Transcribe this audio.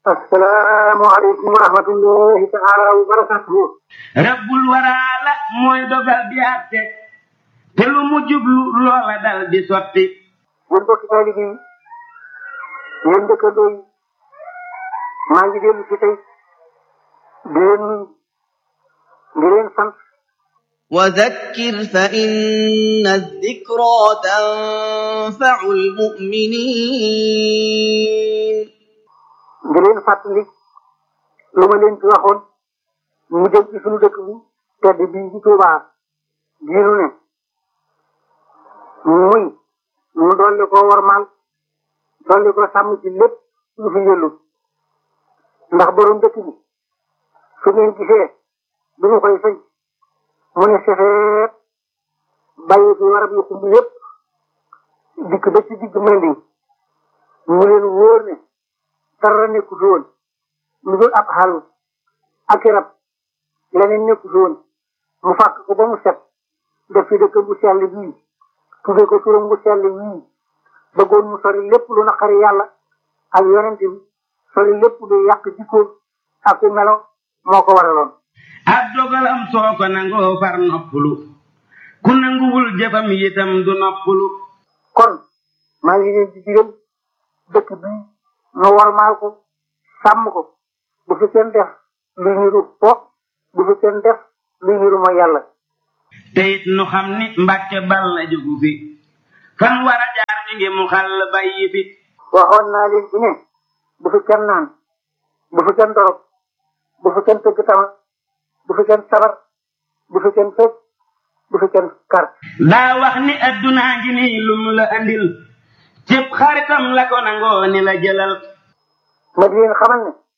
assalaamu aleykum wa rahmatullahi taala wa barakatuhu rabbul waraala mooy dogal di àtte te lu mu jublu loola dal di sotti yéen bokki taalibe yi yéen dëkkandoo yi maa ngi dellu si tey di leen di leen sant وذكر فإن الذكرى تنفع المؤمنين di leen fàttali lu ma leen ci waxoon mu jëm ci suñu dëkk bi tedd bii ci Tuubaa diinu ne muy mu dolli ko warmaal dolli ko sàmm ci lépp lu fi yëllu ndax borom dëkk bi su ngeen gisee du ñu koy sëñ mu ne sefeet bàyyi fi warab yu xumb yépp dikk ba ci digg Manding mu leen wóor ne dara nekku fi woon lu dul ab xàll ak rab leneen nekku fi woon mu fàkk ko ba mu set def ci dëkk bu sell bii tudde ko turam bu sell wii bëggoon mu sori lépp lu naqari yàlla ak yonent bi sori lépp lu yàq jikkoom ak ku melo moo ko waraloon ab dogalam soo ko nangoo far noppalu ku nanguwul jëfam yitam du noppalu kon maa ngi leen di digal dëkk bii nu warmaal ko sàmm ko bu fi kenn def luy niru fo bu fi kenn def luy niru mooy yàlla te it nu xam ni mbàkke bal la jógu fi fan war a jaar mi ngi mu xàll bàyyi fi waxoon naa leen ci ne bu fi kenn naan bu fi kenn dorog bu fi kenn tëgg tama bu fi kenn sabar bu fi kenn fecc bu fi kenn kar daa wax ni addunaa ngi nii lum la andil cëpp xaritam la ko nangoo ni la jëlal ma di leen xamal ne